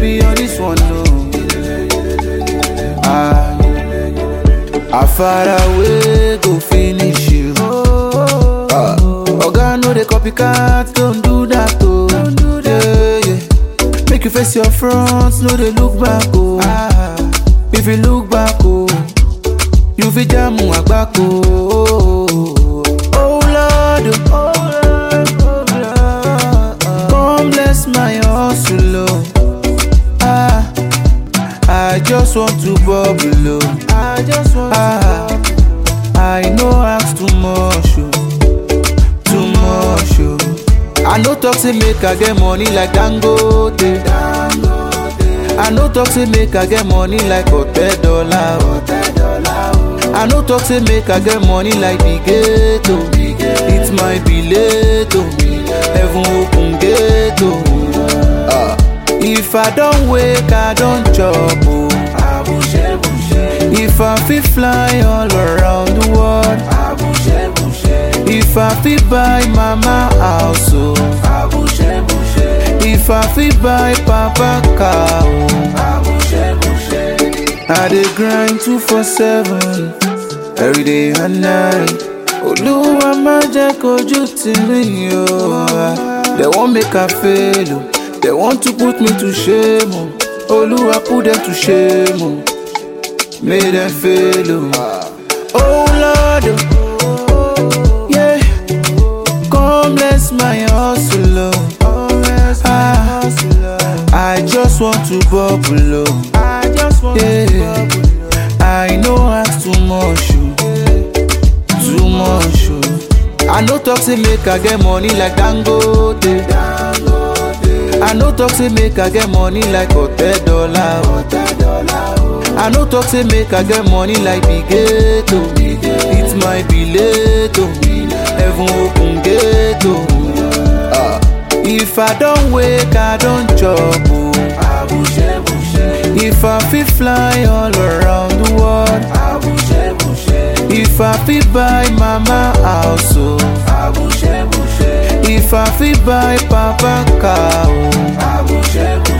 be on this one, no. I, I far away go finish you. Ah, Oga no dey copycat, don't do that, oh. Yeah, yeah. Make you face your front, no dey look back, oh. If you look back, oh, you fit jam agbako. Oh Lord, oh Lord, oh Lord, come bless my hustle, oh. Ah, I just want to bubble, oh. I just want ah, I no ask too much, oh. too much, oh. I no talk say make I get money like Dangote. I no talk say make I get money like Hotel Dollar. oh. I no talk say make I get money like Big oh. It might be late, oh. Heaven open gate, oh. Ah. If I don't wake, I don't chop, oh. If I fit fly all around the world, if I fit buy mama house, oh. If I fit buy papa car, oh. I dey grind two for seven every day and night. Olúwa má jẹ́ kojú tì mí o. They wan make I fail o. They want to put me to shame o. Olúwa put them to shame o. Make them fail o. Oh Lord, oh. yeah. Come bless my hustle o. Ah, I just want to bubble o. Yeah. I no ask too much o. Too much o. I no talk say make I get money like Dangote. I no talk say make I get money like Hotel Dollar. I no talk say make I get money like Big oh. It might be late oh. Heaven open gate oh. Ah. If I don't wake, I don't chop oh. If I fit fly all around the world, if I fit buy mama house oh. If I fit buy papa car oh.